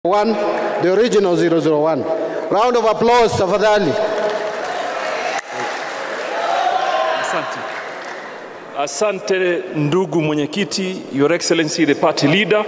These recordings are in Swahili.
One, the original 001. Round of applause tafadhali. Asante. Asante ndugu mwenyekiti, Your Excellency the party leader.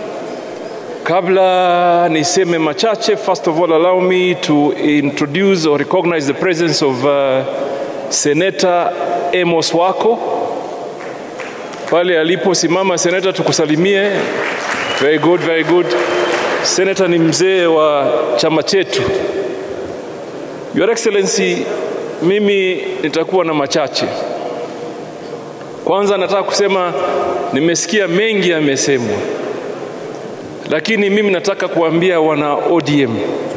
Kabla niseme machache, first of all allow me to introduce or recognize the presence of uh, Senator Amos Wako pale aliposimama. Senator, tukusalimie. Very good, very good. Senator ni mzee wa chama chetu. Your Excellency, mimi nitakuwa na machache. Kwanza nataka kusema nimesikia mengi yamesemwa, lakini mimi nataka kuambia wana ODM,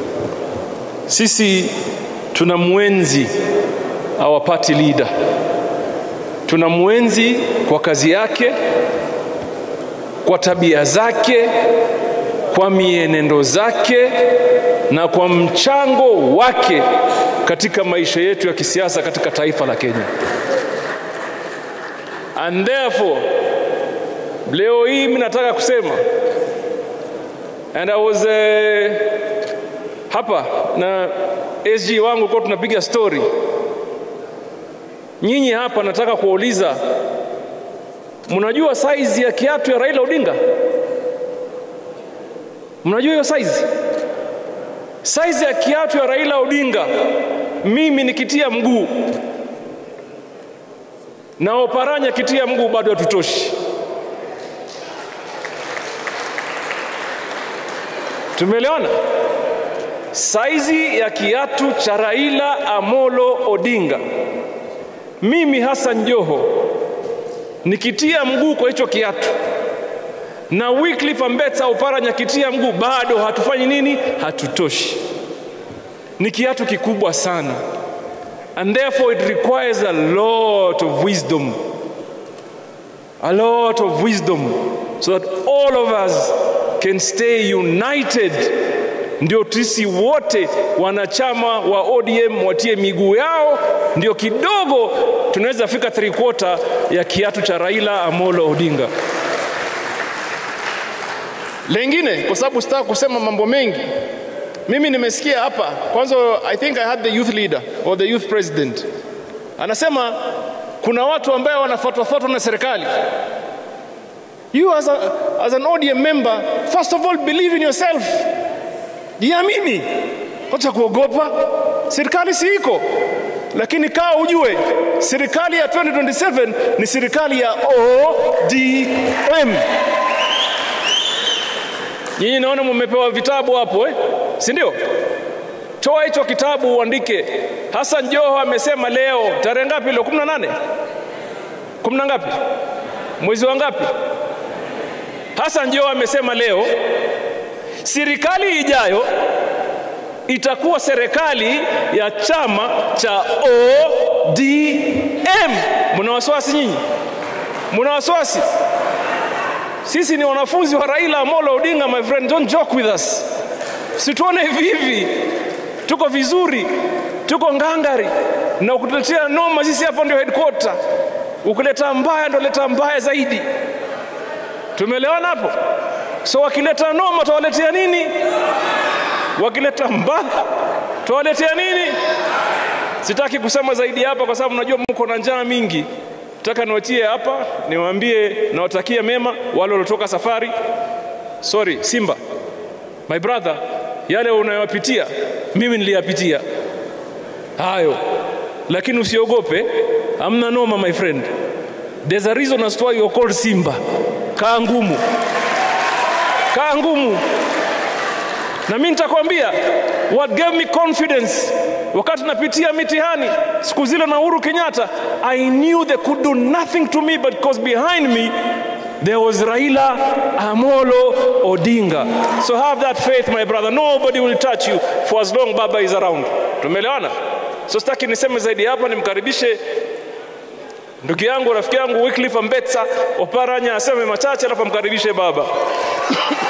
sisi tuna mwenzi our party leader, tuna mwenzi kwa kazi yake, kwa tabia zake, kwa mienendo zake na kwa mchango wake katika maisha yetu ya kisiasa katika taifa la Kenya. And therefore leo hii mimi nataka kusema and I was uh, hapa na SG wangu kwa tunapiga story. Nyinyi hapa nataka kuwauliza, mnajua saizi ya kiatu ya Raila Odinga? Mnajua hiyo saizi? Saizi ya kiatu ya Raila Odinga, mimi nikitia mguu na Oparanya kitia mguu bado hatutoshi. Tumeelewana? Saizi ya kiatu cha Raila Amolo Odinga, mimi Hassan Joho nikitia mguu kwa hicho kiatu na Wycliffe Ambetsa Oparanya kitia mguu bado hatufanyi nini? Hatutoshi. Ni kiatu kikubwa sana and therefore it requires a lot of wisdom a lot of wisdom so that all of us can stay united ndio sisi wote wanachama wa ODM watie miguu yao, ndio kidogo tunaweza fika three quarter ya kiatu cha Raila Amolo Odinga. Lengine, kwa sababu sitaka kusema mambo mengi, mimi nimesikia hapa kwanza, I think I had the youth leader or the youth president anasema kuna watu ambao wanafuatwafuatwa na serikali. You as, a, as an ODM member, first of all believe in yourself, jiamini, acha kuogopa. Serikali si iko, lakini kaa ujue serikali ya 2027 ni serikali ya ODM. Nyinyi naona mmepewa vitabu hapo eh? si ndio? Toa hicho kitabu uandike. Hassan Joho amesema leo tarehe ngapi leo? 18 kumi na ngapi? Mwezi wa ngapi? Hassan Joho amesema leo serikali ijayo itakuwa serikali ya chama cha ODM. Mna wasiwasi nyinyi? Mna wasiwasi? Sisi ni wanafunzi wa Raila Amolo Odinga, my friend, don't joke with us. Situone hivi hivi, tuko vizuri, tuko ngangari, na ukutuletea noma, sisi hapa ndio headquarter. Ukileta mbaya ndio leta mbaya zaidi. Tumeelewana hapo? So wakileta noma tawaletea nini? Wakileta mbaya tawaletea nini? Sitaki kusema zaidi hapa kwa sababu najua mko na njaa mingi. Nataka niwachie hapa, niwaambie nawatakia mema wale waliotoka safari. Sorry, Simba, my brother, yale unayopitia mimi niliyapitia hayo, lakini usiogope, hamna noma my friend. There's a reason as to why you're called Simba. Kaa ngumu, kaa ngumu, na mimi nitakwambia what gave me confidence wakati napitia mitihani siku zile na Uhuru Kenyatta, I knew they could do nothing to me but because behind me there was Raila Amolo Odinga. So have that faith my brother, nobody will touch you for as long Baba is around. Tumeelewana? So sitaki niseme zaidi hapa, nimkaribishe ndugu yangu rafiki yangu Wycliffe Ambetsa Oparanya aseme machache, alafu amkaribishe baba.